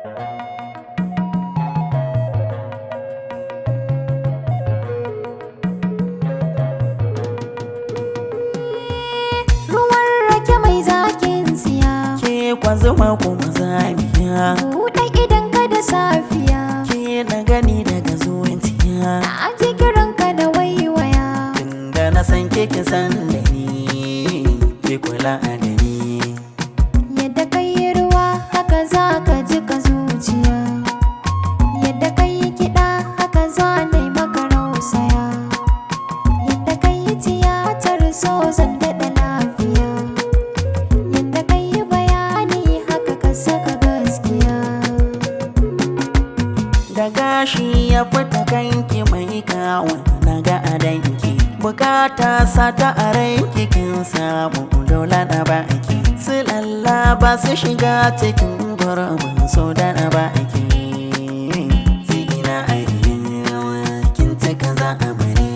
Ruwan rake mai zakin siya ke kwanzuma kuma zamiya Buɗe idan ka da safiya ke na gani daga zuciya Na ji kiranka da waiwaya tunda na san ke kin san da ni ke kula da ni Yadda kai yi ruwa haka za ka ji ka zuciya Yadda kai yi kiɗa haka za na yi maka rausaya Yadda kai yi tiyatar so zan daɗa lafiya Yadda kai yi bayani haka ka saka gaskiya da gashi ya fita kanki mai kawo na ga adanki bukata sata a ranki kin samu dole na baki su lalla ba su shiga cikin gurbin so da na baki zina a kin cika za a bari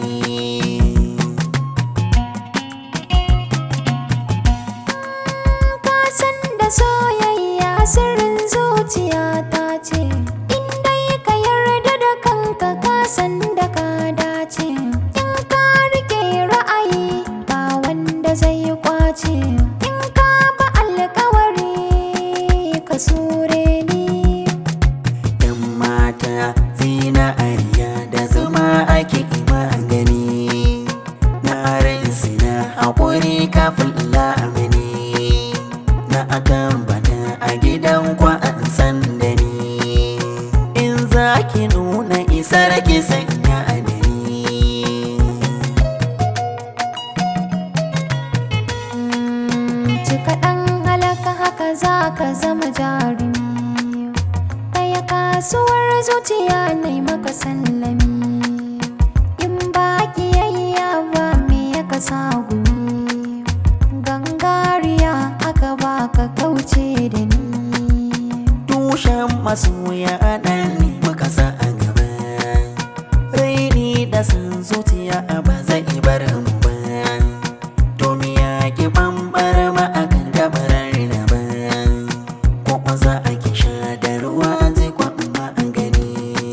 ka san da soyayya sirrin zuciya ta ce in dai ka yarda da kanka ka san da ka dace in ka rike ra'ayi ba wanda zai kwace in ka ba alkawari ka sure ni yan mata zinariya da zuma ake magani na rinsi na haƙuri kafin la'amani na akan bana a gidan kwa an san da ni in za ki nuna isar ki sanya a dani ci kaɗan halaka haka za ka zama jarumi ɗaya kasuwar zuciya na maka sallami in ba kiyayya ba me ya kasa gumi gangariya aka ba ka kauce da ni tushen masoya ɗan ne muka sa a gaba raini da san zuciya ba zai bar mu ba domin ya ki bambar ma a kan gabarar da ba ko za a ki sha da ruwa zai kwamma a gani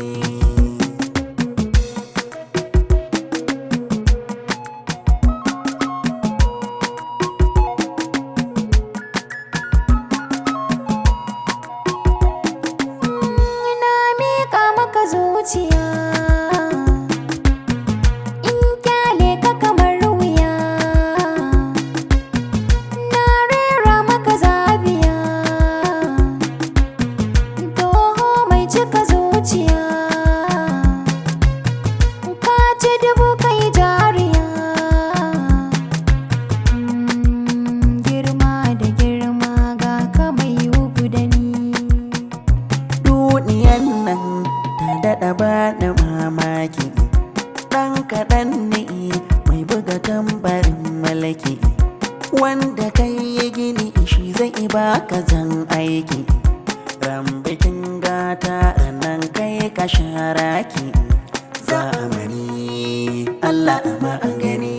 ina miƙa maka zuciya in kyale ka kamar wuya na rera maka zabiya toho mai cika zuciya ka ci dubu kai jariya Mm, girma da girma ga ka mai ugu da ni duniyan nan ta daɗa ba da mamaki ɗan kaɗan ne mai buga tambarin malaki wanda kai ya gini shi zai baka zan aiki ran bikin gata ranan kai ka sharaki zamani Allah ma gani